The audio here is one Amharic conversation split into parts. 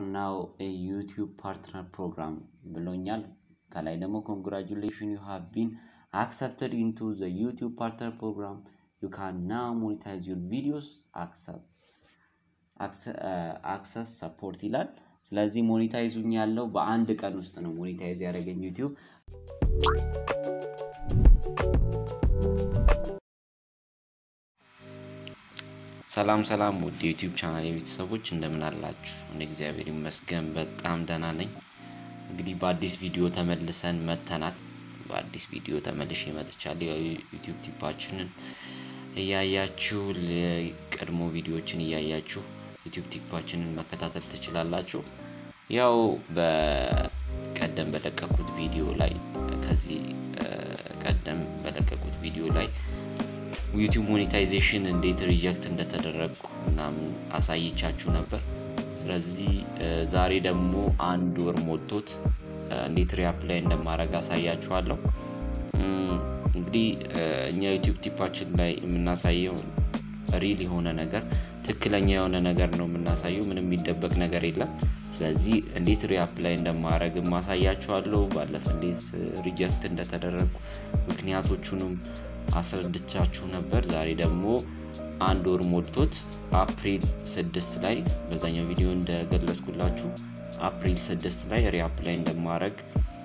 ናው ዩቲዩብ ፓርትነር ፕሮግራም ብሎኛል። ከላይ ደግሞ ኮንግራጁሌሽን ዩ ሃቭ ቢን አክሰፕትድ ኢንቱ ዘ ዩቲዩብ ፓርትነር ፕሮግራም ዩ ካን ናው ሞኔታይዝ ዩር ቪዲዮስ አክሰስ ሰፖርት ይላል። ስለዚህ ሞኔታይዙኝ ያለው በአንድ ቀን ውስጥ ነው ሞኔታይዝ ያደረገኝ ዩቲዩብ። ሰላም ሰላም ውድ የዩቲዩብ ቻናል የቤተሰቦች እንደምን አላችሁ? እኔ እግዚአብሔር ይመስገን በጣም ደህና ነኝ። እንግዲህ በአዲስ ቪዲዮ ተመልሰን መተናል። በአዲስ ቪዲዮ ተመልሼ መጥቻለሁ። ያው ዩቲዩብ ቲፓችንን እያያችሁ ቀድሞ ቪዲዮዎችን እያያችሁ ዩቲዩብ ቲፓችንን መከታተል ትችላላችሁ። ያው በቀደም በለቀኩት ቪዲዮ ላይ ከዚህ ቀደም በለቀቁት ቪዲዮ ላይ ዩቲዩብ ሞኔታይዜሽን እንዴት ሪጀክት እንደተደረግኩ ምናምን አሳይቻችሁ ነበር። ስለዚህ ዛሬ ደግሞ አንድ ወር ሞልቶት እንዴት ሪአፕላይ እንደማድረግ አሳያችኋለሁ። እንግዲህ እኛ ዩቲዩብ ቲፓችን ላይ የምናሳየው ሪል የሆነ ነገር ትክክለኛ የሆነ ነገር ነው የምናሳየው። ምንም የሚደበቅ ነገር የለም። ስለዚህ እንዴት ሪአፕላይ እንደማድረግ ማሳያችኋለሁ። ባለፈ እንዴት ሪጀክት እንደተደረግኩ ምክንያቶቹንም አስረድቻችሁ ነበር። ዛሬ ደግሞ አንድ ወር ሞልቶት አፕሪል ስድስት ላይ በዛኛው ቪዲዮ እንደገለጽኩላችሁ አፕሪል ስድስት ላይ ሪአፕላይ እንደማድረግ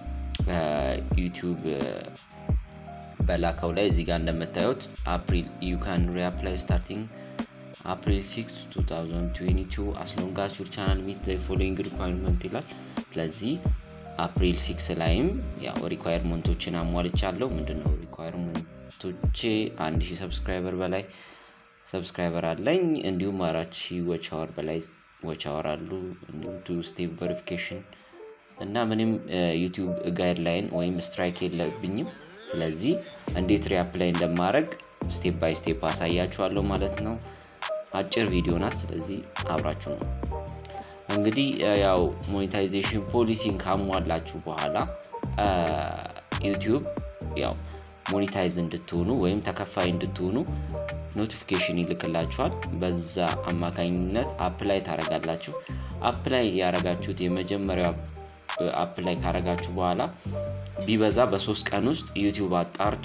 ዩቲዩብ በላከው ላይ እዚህ ጋር እንደምታዩት አፕሪል ዩ ካን ሪአፕላይ ስታርቲንግ አፕሪል 6 2022 አስሎንጋስ ዩር ቻናል ሚት ዘ ፎሎዊንግ ሪኳርመንት ይላል። ስለዚህ አፕሪል ሲክስ ላይም ያው ሪኳየርመንቶችን አሟልቻለሁ። ምንድነው ሪኳየርመንቶቼ? አንድ ሺህ ሰብስክራይበር በላይ ሰብስክራይበር አለኝ። እንዲሁም አራት ሺህ ወች አወር በላይ ወች አወር አሉ። እንዲሁም ቱ ስቴፕ ቬሪፊኬሽን እና ምንም ዩቲዩብ ጋይድ ላይን ወይም ስትራይክ የለብኝም። ስለዚህ እንዴት ሪአፕላይ እንደማድረግ ስቴፕ ባይ ስቴፕ አሳያችኋለሁ ማለት ነው። አጭር ቪዲዮ ናት። ስለዚህ አብራችሁ ነው እንግዲህ ያው ሞኔታይዜሽን ፖሊሲን ካሟላችሁ በኋላ ዩቲዩብ ያው ሞኔታይዝ እንድትሆኑ ወይም ተከፋይ እንድትሆኑ ኖቲፊኬሽን ይልክላችኋል። በዛ አማካኝነት አፕላይ ታረጋላችሁ። አፕላይ ያረጋችሁት የመጀመሪያው አፕላይ ካረጋችሁ በኋላ ቢበዛ በሶስት ቀን ውስጥ ዩቲዩብ አጣርቶ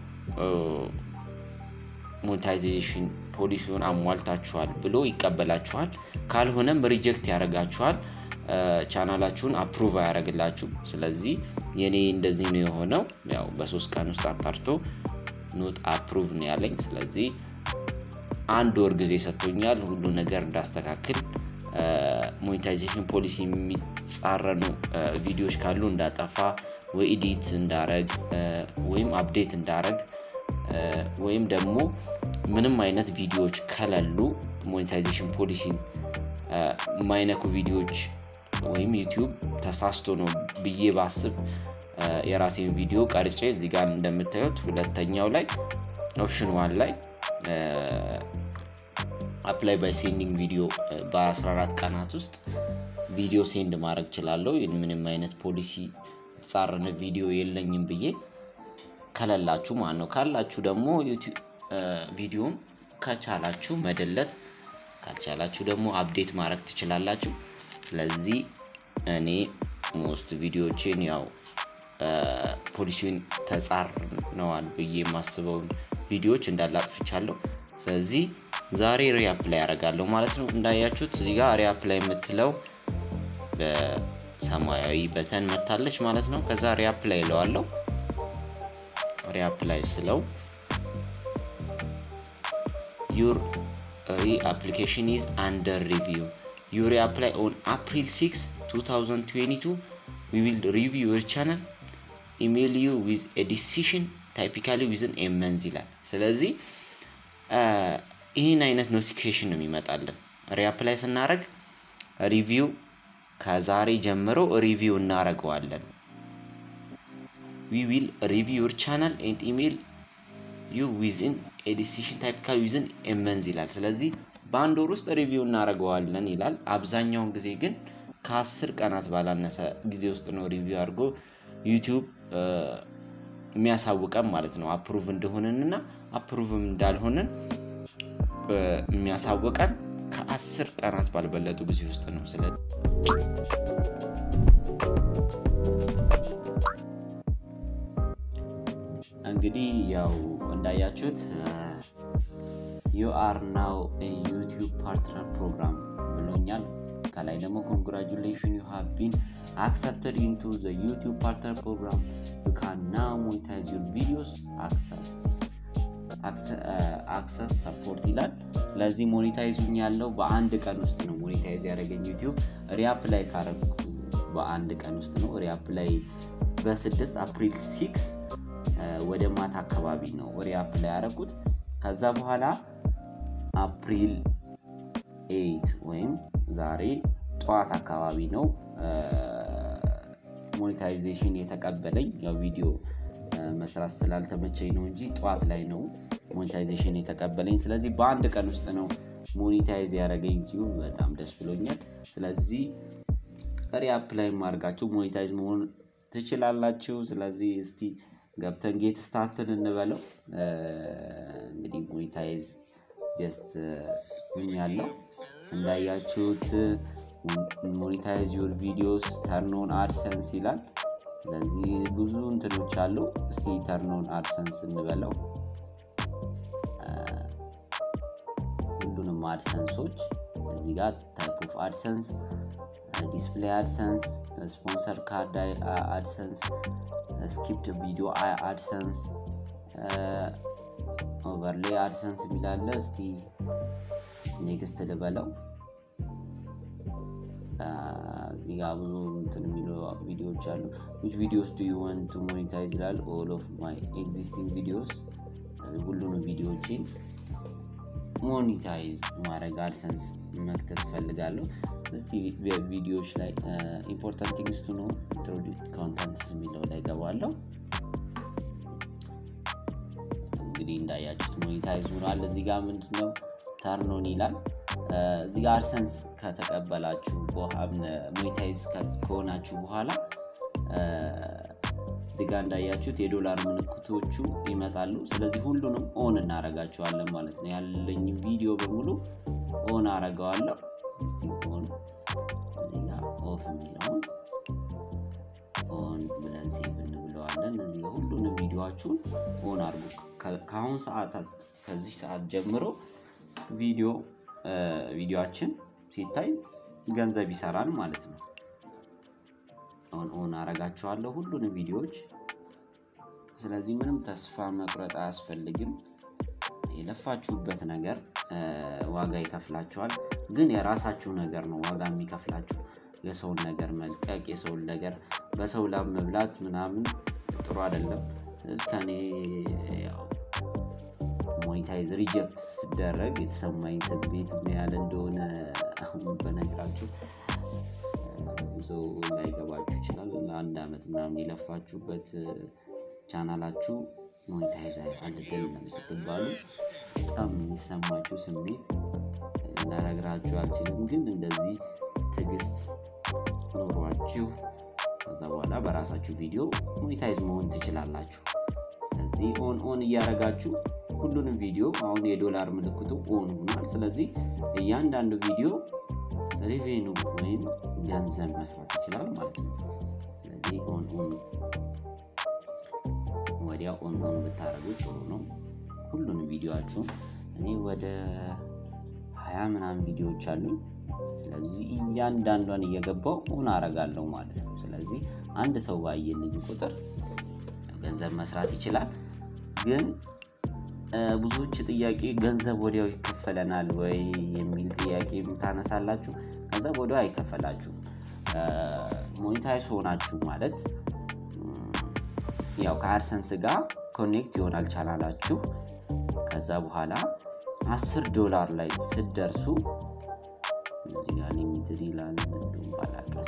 ሞኔታይዜሽን ፖሊሲውን አሟልታችኋል ብሎ ይቀበላችኋል። ካልሆነም ሪጀክት ያደርጋችኋል። ቻናላችሁን አፕሩቭ አያደርግላችሁ። ስለዚህ የኔ እንደዚህ ነው የሆነው። ያው በሶስት ቀን ውስጥ አጣርቶ ኖት አፕሩቭ ነው ያለኝ። ስለዚህ አንድ ወር ጊዜ ሰጥቶኛል ሁሉ ነገር እንዳስተካክል ሞኔታይዜሽን ፖሊሲ የሚጻረኑ ቪዲዮዎች ካሉ እንዳጠፋ ወይ ኢዲት እንዳረግ ወይም አፕዴት እንዳረግ ወይም ደግሞ ምንም አይነት ቪዲዮዎች ከሌሉ ሞኔታይዜሽን ፖሊሲን የማይነኩ ቪዲዮዎች ወይም ዩቲዩብ ተሳስቶ ነው ብዬ ባስብ የራሴን ቪዲዮ ቀርጬ እዚህ ጋር እንደምታዩት ሁለተኛው ላይ ኦፕሽን ዋን ላይ አፕላይ ባይ ሴንዲንግ ቪዲዮ በ14 ቀናት ውስጥ ቪዲዮ ሴንድ ማድረግ ችላለሁ። ምንም አይነት ፖሊሲ የተጻረነ ቪዲዮ የለኝም ብዬ ከሌላችሁ ማለት ነው። ካላችሁ ደግሞ ቪዲዮም ከቻላችሁ መደለት፣ ካልቻላችሁ ደግሞ አፕዴት ማድረግ ትችላላችሁ። ስለዚህ እኔ ሞስት ቪዲዮዎችን ያው ፖሊሲውን ተጻርነዋል ብዬ የማስበውን ቪዲዮዎች እንዳላጥፍቻለሁ። ስለዚህ ዛሬ ሪአፕላይ ያደርጋለሁ ማለት ነው። እንዳያችሁት እዚህ ጋር ሪአፕላይ የምትለው በሰማያዊ በተን መታለች ማለት ነው። ከዛ ሪአፕላይ ይለዋለሁ። ሪአፕላይ ስለው ዩር አፕሊኬሽን ኢዝ አንደር ሪቪው ዩ ሪአፕላይ ኦን አፕሪል 6 2022 ዊ ዊል ሪቪው ዩር ቻናል ኢሜይል ዩ ዊዝ ኤ ዲሲሽን ታይፒካሊ ዊዝን ኤ መንዝ ይላል። ስለዚህ ይህን አይነት ኖቲፊኬሽን ነው የሚመጣልን። ሪአፕላይ ስናደረግ ሪቪው ከዛሬ ጀምሮ ሪቪው እናደረገዋለን። ዊ ዊል ሪቪው ዩር ቻናል ኤንድ ኢሜይል ዩ ዊዝን ኤዲሲሽን ታይፒካል ዊዝን ኤመንዝ ይላል። ስለዚህ በአንድ ወር ውስጥ ሪቪው እናደርገዋለን ይላል። አብዛኛውን ጊዜ ግን ከአስር ቀናት ባላነሰ ጊዜ ውስጥ ነው ሪቪው አድርጎ ዩቲዩብ የሚያሳውቀን ማለት ነው አፕሩቭ እንደሆነን እና አፕሩቭም እንዳልሆነን የሚያሳውቀን ከአስር ቀናት ባልበለጡ ጊዜ ውስጥ ነው። ስለ እንግዲህ ያው እንዳያችሁት ዩ አር ናው ዩቲዩብ ፓርትነር ፕሮግራም ብሎኛል። ከላይ ደግሞ ኮንግራጁሌሽን ዩ ሃቭ ቢን አክሰፕትድ ኢንቱ ዘ ዩቲዩብ ፓርትነር ፕሮግራም ዩ ካን ናው ሞኔታይዝ ዩር ቪዲዮስ አክሰስ ሰፖርት ይላል። ስለዚህ ሞኔታይዙኝ ያለው በአንድ ቀን ውስጥ ነው ሞኔታይዝ ያደረገኝ ዩቲዩብ ሪያፕ ላይ ካረግኩ በአንድ ቀን ውስጥ ነው። ሪያፕ ላይ በስድስት አፕሪል ሲክስ ወደ ማታ አካባቢ ነው ሪያፕ ላይ ያደረኩት። ከዛ በኋላ አፕሪል ኤይት ወይም ዛሬ ጠዋት አካባቢ ነው ሞኔታይዜሽን የተቀበለኝ። ያው ቪዲዮ መስራት ስላልተመቸኝ ነው እንጂ ጠዋት ላይ ነው ሞኔታይዜሽን የተቀበለኝ። ስለዚህ በአንድ ቀን ውስጥ ነው ሞኔታይዝ ያደረገኝ ዩቲዩብ። በጣም ደስ ብሎኛል። ስለዚህ ሪያፕ ላይ አድርጋችሁ ሞኔታይዝ መሆን ትችላላችሁ። ስለዚህ እስቲ ገብተን ጌት ስታርትን እንበለው። እንግዲህ ሞኔታይዝ ጀስት ያለው እንዳያችሁት ሞኔታይዝ ዩር ቪዲዮስ ተርኖን አድሰንስ ይላል። ስለዚህ ብዙ እንትኖች አሉ። እስቲ ተርኖን አድሰንስ እንበለው። ሁሉንም አድሰንሶች እዚህ ጋር ታይፕ ኦፍ አድሰንስ፣ ዲስፕሌይ አድሰንስ፣ ስፖንሰር ካርድ አድሰንስ፣ ስኪፕድ ቪዲዮ አድሰንስ፣ ኦቨርሌይ አድሰንስ የሚላለ እስቲ ኔክስት ልበለው። እዚህ ጋር ብዙ እንትን የሚሉ ቪዲዮዎች አሉ። ዊች ቪዲዮስ ዱ ዩ ዋንት ቱ ሞኔታይዝ ይላል። ኦል ኦፍ ማይ ኤግዚስቲንግ ቪዲዮስ ሁሉንም ቪዲዮዎችን ሞኔታይዝ ማድረግ አድሰንስ መክተት እፈልጋለሁ። እስቲ ቪዲዮዎች ላይ ኢምፖርታንት ቲንግስ ቱ ነው ኢንትሮዲት ኮንተንትስ የሚለው ላይ ገባለሁ። እንግዲህ እንዳያችሁት ሞኔታይዝ ሆኗል። እዚህ ጋር ምንድነው ተርኖን ይላል። እዚህ ጋር አድሰንስ ከተቀበላችሁ ሞኔታይዝ ከሆናችሁ በኋላ እዚህ ጋር እንዳያችሁት የዶላር ምልክቶቹ ይመጣሉ። ስለዚህ ሁሉንም ኦን እናረጋቸዋለን ማለት ነው። ያለኝ ቪዲዮ በሙሉ ኦን አረገዋለሁ። እስቲ ኦን እዚህ ጋር ኦፍ የሚለውን ኦን ብለን ሴቭ እንብለዋለን። እዚህ ጋር ሁሉንም ቪዲዮችሁን ኦን አድርጉ። ከአሁን ሰዓታት ከዚህ ሰዓት ጀምሮ ቪዲዮ ቪዲዮችን ሲታይ ገንዘብ ይሰራል ማለት ነው። አሁን ኦን አረጋቸዋለሁ ሁሉንም ቪዲዮዎች። ስለዚህ ምንም ተስፋ መቁረጥ አያስፈልግም። የለፋችሁበት ነገር ዋጋ ይከፍላችኋል። ግን የራሳችሁ ነገር ነው ዋጋ የሚከፍላችሁ። የሰውን ነገር መልቀቅ፣ የሰውን ነገር በሰው ላብ መብላት ምናምን ጥሩ አይደለም። እስከኔ ሞኔታይዝ ሪጀክት ስደረግ የተሰማኝ ስሜት ምን ያህል እንደሆነ አሁን በነግራችሁ ብዙ ላይገባችሁ ይችላል። ለአንድ ዓመት ምናምን የለፋችሁበት ቻናላችሁ ሞኔታይዝ አልገኝም ስትባሉ በጣም የሚሰማችሁ ስሜት ልነግራችሁ አልችልም። ግን እንደዚህ ትዕግስት ኖሯችሁ ከዛ በኋላ በራሳችሁ ቪዲዮ ሞኔታይዝ መሆን ትችላላችሁ። ስለዚህ ኦን ኦን እያደረጋችሁ ሁሉንም ቪዲዮ አሁን የዶላር ምልክቱ ኦን ሆኗል። ስለዚህ እያንዳንዱ ቪዲዮ ሬቬኑ ወይም ገንዘብ መስራት ይችላል ማለት ነው። ስለዚህ ኦን ኦን ወዲያ ኦን ኦን ብታደረጉ ጥሩ ነው። ሁሉንም ቪዲዮችሁን እኔ ወደ ሀያ ምናምን ቪዲዮዎች አሉኝ። ስለዚህ እያንዳንዷን እየገባው ኦን አረጋለሁ ማለት ነው። ስለዚህ አንድ ሰው ባየልኝ ቁጥር ገንዘብ መስራት ይችላል። ግን ብዙዎች ጥያቄ ገንዘብ ወዲያው ይከፈለናል ወይ የሚል ጥያቄ ታነሳላችሁ። ገንዘብ ወዲያው አይከፈላችሁም። ሞኔታይዝ ሆናችሁ ማለት ያው ከአድሰንስ ጋር ኮኔክት ይሆናል ቻናላችሁ። ከዛ በኋላ አስር ዶላር ላይ ስትደርሱ እዚህ ጋር ሊሚትድ ይላል እንዲሁም ባላቀም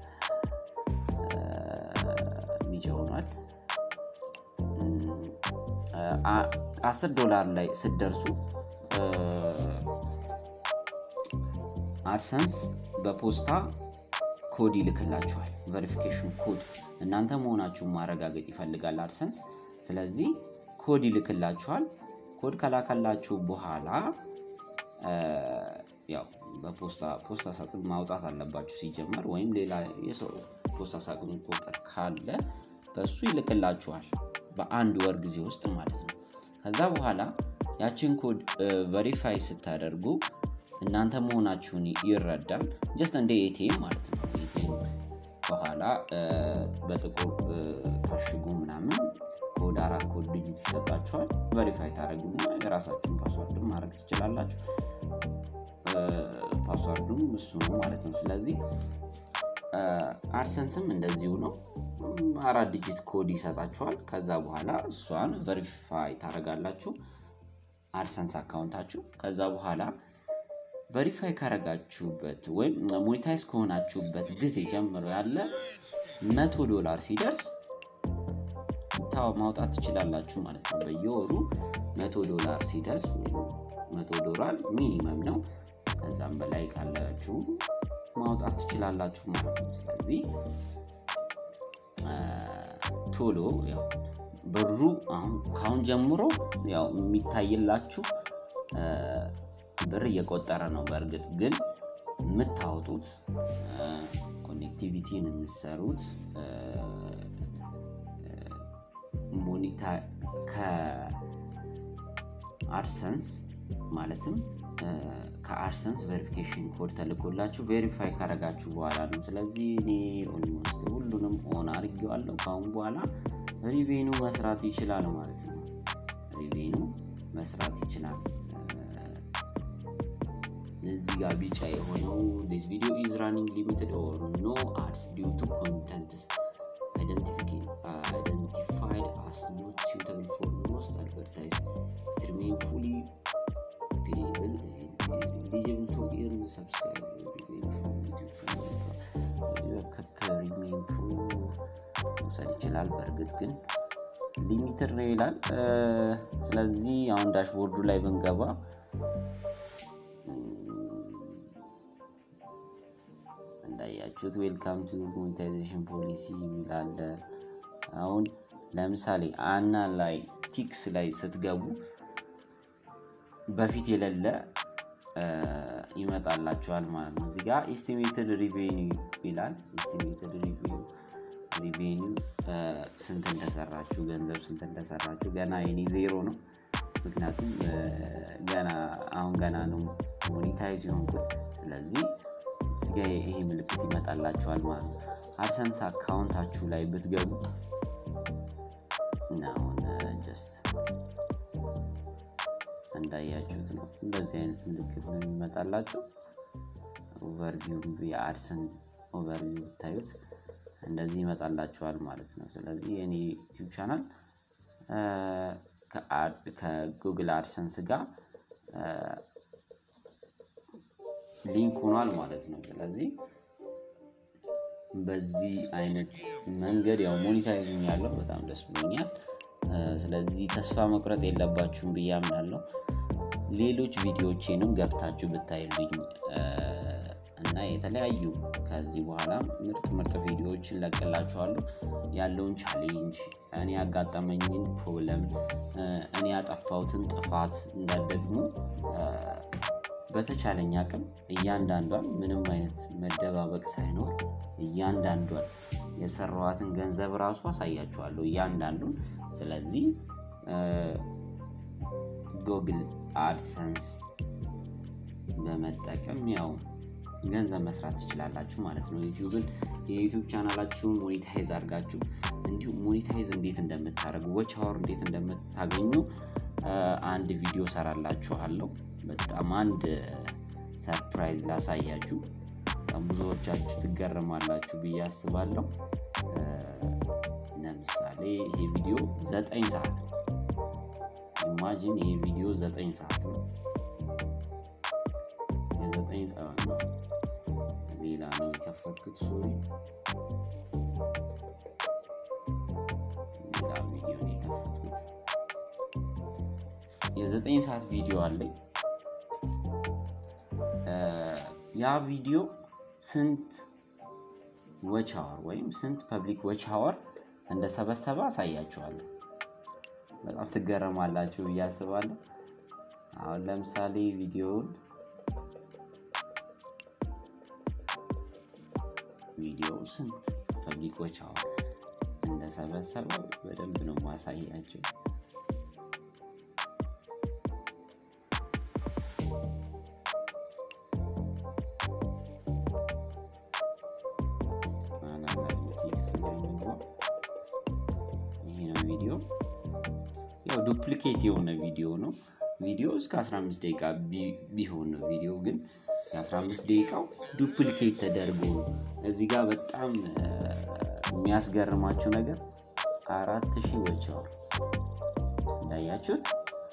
ቢጫ ሆኗል። አስር ዶላር ላይ ስትደርሱ አድሰንስ በፖስታ ኮድ ይልክላችኋል። ቨሪፊኬሽን ኮድ እናንተ መሆናችሁን ማረጋገጥ ይፈልጋል አድሰንስ። ስለዚህ ኮድ ይልክላችኋል። ኮድ ከላከላችሁ በኋላ ያው በፖስታ ፖስታ ሳጥን ማውጣት አለባችሁ ሲጀመር፣ ወይም ሌላ የሰው ፖስታ ሳጥን ቁጥር ካለ በእሱ ይልክላችኋል በአንድ ወር ጊዜ ውስጥ ማለት ነው። ከዛ በኋላ ያችን ኮድ ቨሪፋይ ስታደርጉ እናንተ መሆናችሁን ይረዳል። ጀስት እንደ ኤቲኤም ማለት ነው። ኤቲኤም በኋላ በጥቁር ታሽጉ ምናምን ኮድ አራት ኮድ ዲጂት ይሰጣችኋል። ቨሪፋይ ታደረጉና የራሳችሁን ፓስዋርድ ማድረግ ትችላላችሁ። ፓስዋርዱም እሱ ነው ማለት ነው። ስለዚህ አድሰንስም እንደዚሁ ነው። አራት ዲጂት ኮድ ይሰጣችኋል። ከዛ በኋላ እሷን ቨሪፋይ ታደረጋላችሁ አድሰንስ አካውንታችሁ። ከዛ በኋላ ቨሪፋይ ካረጋችሁበት ወይም ሞኔታይዝ ከሆናችሁበት ጊዜ ጀምሮ ያለ መቶ ዶላር ሲደርስ ማውጣት ትችላላችሁ ማለት ነው። በየወሩ መቶ ዶላር ሲደርስ መቶ ዶላር ሚኒመም ነው። ከዛም በላይ ካላችሁ ማውጣት ትችላላችሁ ማለት ነው። ስለዚህ ቶሎ ያው ብሩ አሁን ካሁን ጀምሮ ያው የሚታይላችሁ ብር እየቆጠረ ነው። በእርግጥ ግን የምታወጡት ኮኔክቲቪቲን የምሰሩት ሞኒታ ከአድሰንስ ማለትም ከአድሰንስ ቬሪፊኬሽን ኮድ ተልኮላችሁ ቬሪፋይ ካረጋችሁ በኋላ ነው። ስለዚህ እኔ ኦልሞስት ሁሉንም ኦን አድርጌዋለሁ። ከአሁን በኋላ ሪቬኑ መስራት ይችላል ማለት ነው። ሪቬኑ መስራት ይችላል። እዚህ ጋር ቢጫ የሆነው ዲስ ቪዲዮ ኢዝ ራኒንግ ሊሚትድ ኦር ኖ አድስ ዲው ቱ ኮንተንት አይደንቲፋይድ አስ ኖት suitable for most advertise it remain fully payable eligible to earn subscribe ከፕሪሚየም ፕሮ መውሰድ ይችላል። በእርግጥ ግን ሊሚትድ ነው ይላል። ስለዚህ አሁን ዳሽቦርዱ ላይ ብንገባ እንዳያችሁት ዌልካም ቱ ሞኔታይዜሽን ፖሊሲ የሚላለ አሁን ለምሳሌ አና ላይ ቲክስ ላይ ስትገቡ በፊት የሌለ ይመጣላችኋል ማለት ነው። እዚጋ ኤስቲሜትድ ሪቬኒው ይላል። ኤስቲሜትድ ሪቬኒው ስንት እንደሰራችሁ ገንዘብ ስንት እንደሰራችሁ ገና የኔ ዜሮ ነው። ምክንያቱም ገና አሁን ገና ነው ሞኒታይዝ የሆንኩት። ስለዚህ እዚጋ ይሄ ምልክት ይመጣላችኋል ማለት ነው። አድሰንስ አካውንታችሁ ላይ ብትገቡ አሁን ጀስት እንዳያችሁት ነው። እንደዚህ አይነት ምልክት ነው የሚመጣላቸው። ኦቨርቪው የአድሰን ኦቨርቪው ብታዩት እንደዚህ ይመጣላችኋል ማለት ነው። ስለዚህ የኔ ዩቲዩብ ቻናል ከጉግል አድሰንስ ጋር ሊንክ ሆኗል ማለት ነው። ስለዚህ በዚህ አይነት መንገድ ያው ሞኒታይዝም ያለው በጣም ደስ ብሎኛል። ስለዚህ ተስፋ መቁረጥ የለባችሁም ብዬ አምናለሁ። ሌሎች ቪዲዮዎቼንም ገብታችሁ ብታይልኝ እና የተለያዩ ከዚህ በኋላ ምርጥ ምርጥ ቪዲዮዎችን ለቅላችኋለሁ። ያለውን ቻሌንጅ፣ እኔ ያጋጠመኝን ፕሮብለም፣ እኔ ያጠፋሁትን ጥፋት እንዳደግሞ በተቻለኝ አቅም እያንዳንዷን ምንም አይነት መደባበቅ ሳይኖር እያንዳንዷን የሰራዋትን ገንዘብ ራሱ አሳያችኋለሁ እያንዳንዱን። ስለዚህ ጎግል አድሰንስ በመጠቀም ያው ገንዘብ መስራት ትችላላችሁ ማለት ነው። ዩቲዩብን የዩቲዩብ ቻናላችሁን ሞኔታይዝ አድርጋችሁ እንዲሁም ሞኔታይዝ እንዴት እንደምታደርጉ ወች አወር እንዴት እንደምታገኙ አንድ ቪዲዮ ሰራላችኋለሁ። በጣም አንድ ሰርፕራይዝ ላሳያችሁ። በጣም ብዙዎቻችሁ ትገረማላችሁ ብዬ አስባለሁ። ለምሳሌ ይሄ ቪዲዮ ዘጠኝ ሰዓት ነው። ኢማጂን ይሄ ቪዲዮ ዘጠኝ ሰዓት ነው። የዘጠኝ ሰዓት ነው። ሌላ ነው የከፈትኩት። ሶሪ ሌላ ቪዲዮ ነው የከፈትኩት። የዘጠኝ ሰዓት ቪዲዮ አለኝ። ያ ቪዲዮ ስንት ወች አወር ወይም ስንት ፐብሊክ ወች አወር እንደሰበሰበ አሳያችኋለሁ። በጣም ትገረማላችሁ ብዬ አስባለሁ። አሁን ለምሳሌ ቪዲዮውን ቪዲዮ ስንት ፐብሊኮች አሁን እንደሰበሰበው በደንብ ነው ማሳያቸው። አናላይቲክስ ላይ እንግባ። ይሄ ነው ቪዲዮ። ያው ዱፕሊኬት የሆነ ቪዲዮ ነው። ቪዲዮ እስከ 15 ደቂቃ ቢሆን ነው ቪዲዮ ግን የ15 ደቂቃው ዱፕሊኬት ተደርጎ ነው። እዚህ ጋር በጣም የሚያስገርማችሁ ነገር አራት ሺህ ወቻወር እንዳያችሁት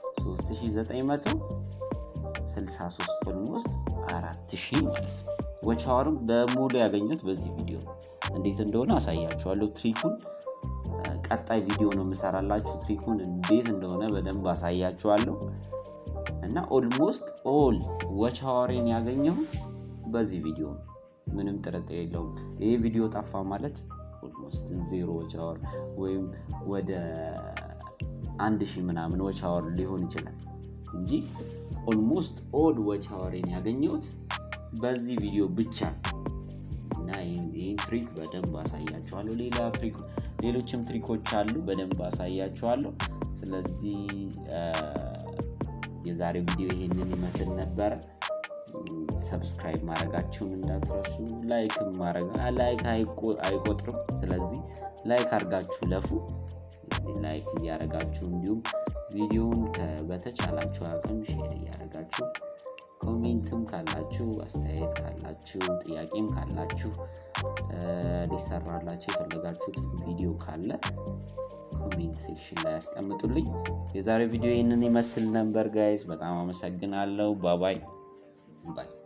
3963 ኦልሞስት አራት ሺህ ማለት ነው። ወቻወርም በሙሉ ያገኙት በዚህ ቪዲዮ ነው። እንዴት እንደሆነ አሳያችኋለሁ። ትሪኩን ቀጣይ ቪዲዮ ነው የምሰራላችሁ። ትሪኩን እንዴት እንደሆነ በደንብ አሳያችኋለሁ። እና ኦልሞስት ኦል ወቻወሬን ያገኘሁት በዚህ ቪዲዮ ነው። ምንም ጥርጥር የለውም። ይህ ቪዲዮ ጠፋ ማለት ኦልሞስት ዜሮ ወቻወር ወይም ወደ አንድ ሺህ ምናምን ወቻወር ሊሆን ይችላል እንጂ ኦልሞስት ኦል ወቻወሬን ያገኘሁት በዚህ ቪዲዮ ብቻ እና ይህን ትሪክ በደንብ አሳያችኋለሁ። ሌላ ሌሎችም ትሪኮች አሉ፣ በደንብ አሳያችኋለሁ። ስለዚህ የዛሬ ቪዲዮ ይሄንን ይመስል ነበረ። ሰብስክራይብ ማድረጋችሁን እንዳትረሱ። ላይክ ላይክ አይቆጥርም። ስለዚህ ላይክ አድርጋችሁ ለፉ። ስለዚህ ላይክ እያደረጋችሁ እንዲሁም ቪዲዮውን በተቻላችሁ አቅም ሼር እያደረጋችሁ ኮሜንትም ካላችሁ አስተያየት ካላችሁ ጥያቄም ካላችሁ ሊሰራላችሁ የፈለጋችሁት ቪዲዮ ካለ ኮሜንት ሴክሽን ላይ ያስቀምጡልኝ። የዛሬ ቪዲዮ ይህንን ይመስል ነበር ጋይስ። በጣም አመሰግናለሁ። ባባይ ባይ